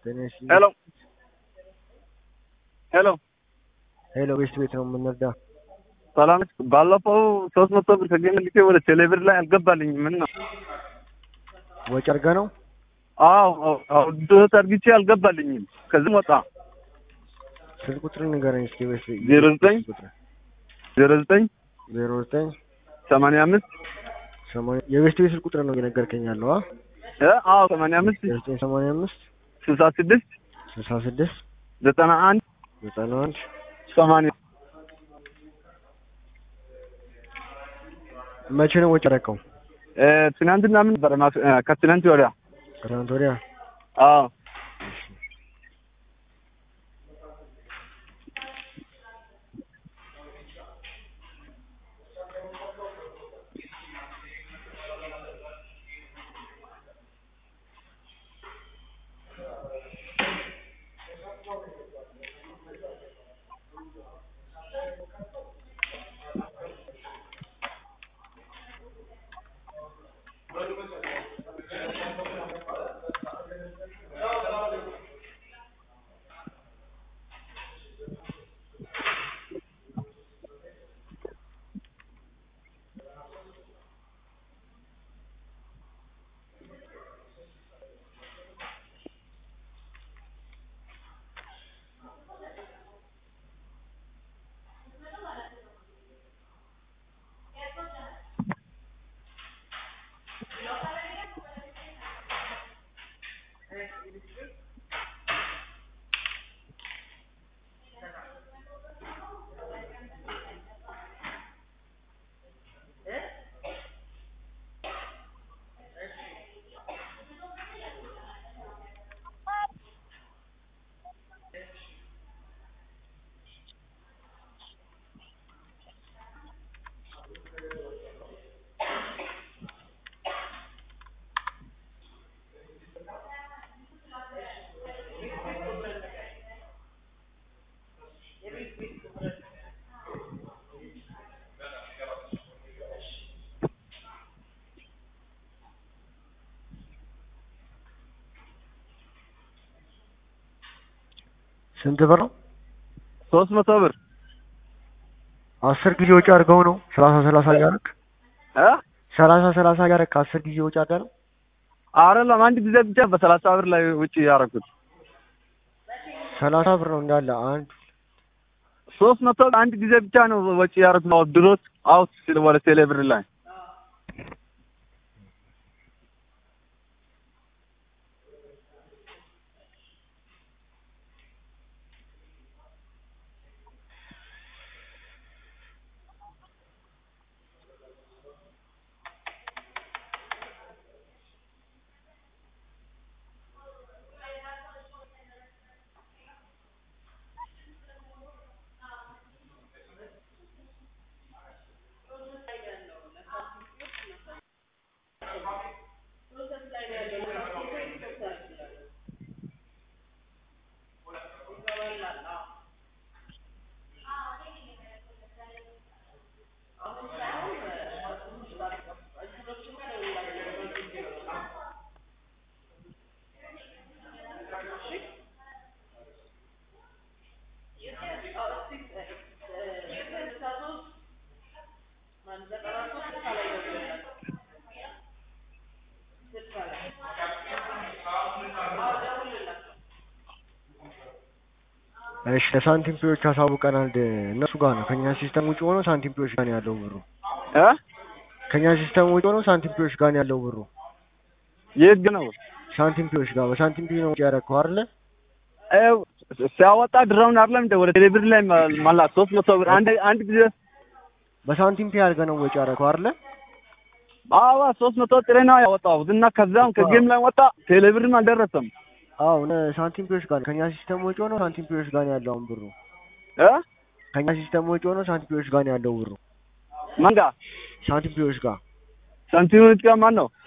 ጤነሽ ሄሎ ሄሎ ሄሎ፣ ቤት ቤት ነው የምንረዳ። ሰላም ነች። ባለፈው ሶስት መቶ ብር ከገኝ ልኬ ወደ ቴሌብር ላይ አልገባልኝም። ምን ነው? ወጪ አድርጋ ነው አዎ አዎ፣ ድህት አድርግቼ አልገባልኝም። ከዚህም ወጣ ስልክ ቁጥር ንገረኝ እስኪ። ቤት ዜሮ ዘጠኝ ዜሮ ዘጠኝ ዜሮ ዘጠኝ ሰማንያ አምስት ሰማንያ የቤት ቤት ስልክ ቁጥር ነው እየነገርከኝ ያለው? አ እ አዎ ሰማንያ አምስት ዜሮ ዘጠኝ ሰማንያ አምስት ስልሳ ስድስት ስልሳ ስድስት ዘጠና አንድ ዘጠና አንድ ሰማንያ መቼ ነው ወጪ አደረከው? እ ትናንትና ምን ነበረ? ማክ- እ ከትናንት ወዲያ ከትናንት ወዲያ። አዎ ስንት ብር ነው? ሶስት መቶ ብር አስር ጊዜ ወጪ አድርገው ነው ሰላሳ ሰላሳ እያደረክ እ ሰላሳ ሰላሳ እያደረክ አስር ጊዜ ወጪ አድርገህ ነው? አይደለም አንድ ጊዜ ብቻ በሰላሳ ብር ላይ ውጭ ያደረኩት ሰላሳ ብር ነው እንዳለ አንድ ሶስት መቶ አንድ ጊዜ ብቻ ነው ወጪ ያደረኩት ድሮት አውት ሲል ወደ ቴሌብር ላይ እሺ ለሳንቲም ፒዎች አሳውቀናል። እነሱ ጋር ነው ከኛ ሲስተም ውጭ ሆኖ ሳንቲም ፒዎች ጋር ነው ያለው ብሩ። እ ከኛ ሲስተም ውጭ ሆኖ ሳንቲም ፒዎች ጋር ነው ያለው ብሩ። የት ግን ነው ሳንቲም ፒዎች ጋር በሳንቲም ፒ ነው ወጪ ያደረከው አይደለ? እ ሲያወጣ ድራውን አይደለም እንደ ወደ ቴሌብር ላይ መላ ሶስት መቶ ብር አንድ አንድ ጊዜ በሳንቲም ፒ አድርገህ ነው ወጪ ያደረከው አይደለ? አዋ ሶስት መቶ ጥሬ ነው ያወጣሁት እና ከዛም ከጌም ላይ ወጣ ቴሌብርም አልደረሰም አዎ ነ- ሳንቲም ፒዎች ጋር ነው ከኛ ሲስተም ውጭ ሆኖ ሳንቲም ፒዎች ጋር ነው ያለው አሁን ብሩ። እ ከኛ ሲስተም ውጭ ሆኖ ሳንቲም ፒዎች ጋር ነው ያለው ብሩ። ማን ጋር ሳንቲም ፒዎች ጋር ሳንቲሞች ጋር ማን ነው